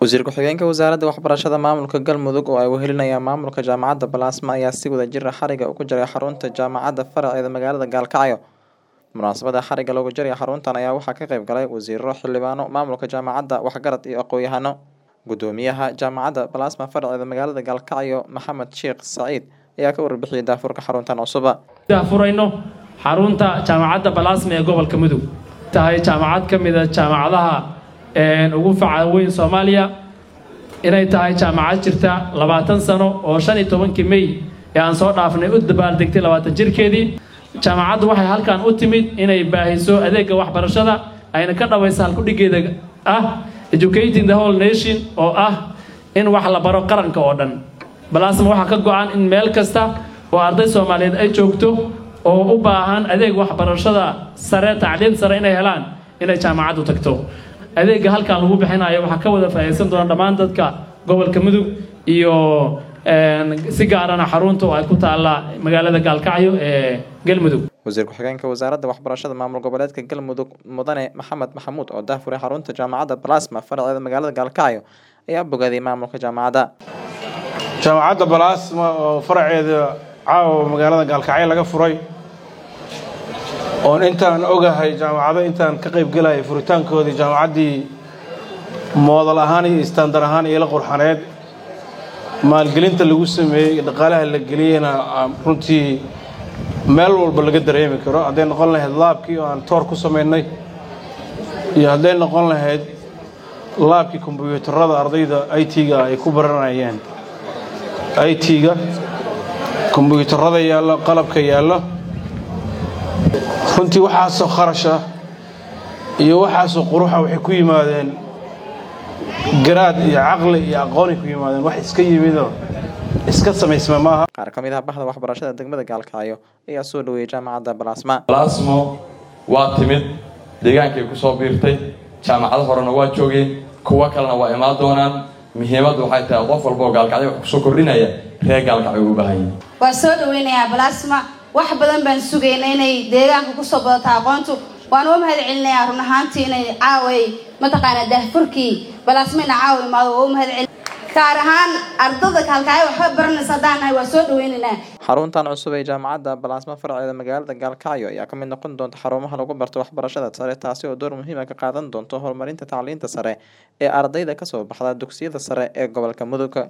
Wasiir ku-xigeenka Wasaaradda Waxbarashada Maamulka Galmudug oo ay wehelinayaan maamulka Jaamacadda Balaasma ayaa si wadajir ah xariga uga jaray xarunta jaamacadda faraceeda magaalada Gaalkacyo. Munaasabadda xariga looga jaray xaruntan ayaa waxaa ka qayb galay wasiirro, xildhibaano, maamulka jaamacadda, waxgarad iyo aqoon-yahano. Gudoomiyaha Jaamacadda Balaasma faraceeda magaalada Gaalkacyo Maxamed Sheekh Saciid ayaa ka warbixiyay daahfurka xaruntan cusub. furayno xarunta jaamacadda balaasma ee gobolka mudug tahay jaamacad ka mid a jaamacadaha ugu faca weyn soomaaliya inay tahay jaamacad jirta labaatan sano oo shan iyo tobankii mey ee aan soo dhaafnay u dabaaldegtay labaatan jirkeedii jaamacaddu waxay halkan u timid inay baahiso adeega waxbarashada ayna ka dhabaysa halkudhigeeda ah educating the whole nation oo ah in wax la baro qaranka oo dhan balaasma waxaa ka go-an in meel kasta oo arday soomaaliyeed ay joogto oo u baahan adeeg waxbarashada sare tacliim sare inay helaan inay jaamacaddu tagto adeega halkan lagu bixinayo waxaa ka wada faa'iidaysan doona dhammaan dadka gobolka mudug iyo si gaarana xarunta oo ay ku taalla magaalada gaalkacyo ee galmudug wasiir ku-xigeenka wasaaradda waxbarashada maamul goboleedka galmudug mudane maxamed maxamuud oo daahfuray xarunta jaamacadda balaasma faraceeda magaalada gaalkacyo ayaa bogaday maamulka jaamacadda jaamacadda balaasma oo faraceeda caawa magaalada gaalkacyo laga furay oon intaan ogahay jaamacado intaan ka qayb gelaya furitaankoodii jaamacaddii moodal ahaan iyo istaandar ahaan iyo la qurxaneed maalgelinta lagu sameeyey dhaqaalaha la geliyeyna runtii meel walba laga dareemi karo hadday noqon lahayd laabkii oo aan toor ku samaynay iyo hadday noqon lahayd laabkii kombyuutarada ardayda i t-ga ay ku baranayeen i t-ga kombyuutarada yaallo qalabka yaallo runtii waxaasoo kharasha iyo waxaasoo quruxa waxay ku yimaadeen garaad iyo caqli iyo aqoonay ku yimaadeen wax iska yimidoo iska samaysma maaha qaar ka mid ah bahda waxbarashada degmada gaalkacyo ayaa soo dhaweeyay jaamacadda balaasma balaasmo waa timid deegaankay ku soo biirtay jaamacado horena waa joogeen kuwo kalena waa imaan doonaan muhiimaddu waxay tahay qof walba oo gaalkacyo wax kusoo kordhinaya reer gaalkacyo u baahan yihin waa soo dhaweynayaa balaasma wax badan baan sugayna inay deegaanka kusoo badato aqoontu waan uga mahad celinayaa run ahaantii inay caaway mataqaanaa daahfurkii balaasmayna caawa imaado waa u mahad celin gaar ahaan ardada kaalkaayo waxba baranaysa haddaan nahay waa soo dhaweynaynaa xaruntan cusub ee jaamacadda balaasma faraceeda magaalada gaalkacyo ayaa ka mid noqon doonta xarumaha lagu barto waxbarashada sare taasi oo door muhiima ka qaadan doonto horumarinta tacliinta sare ee ardayda kasoo baxda dugsiyada sare ee gobolka mudug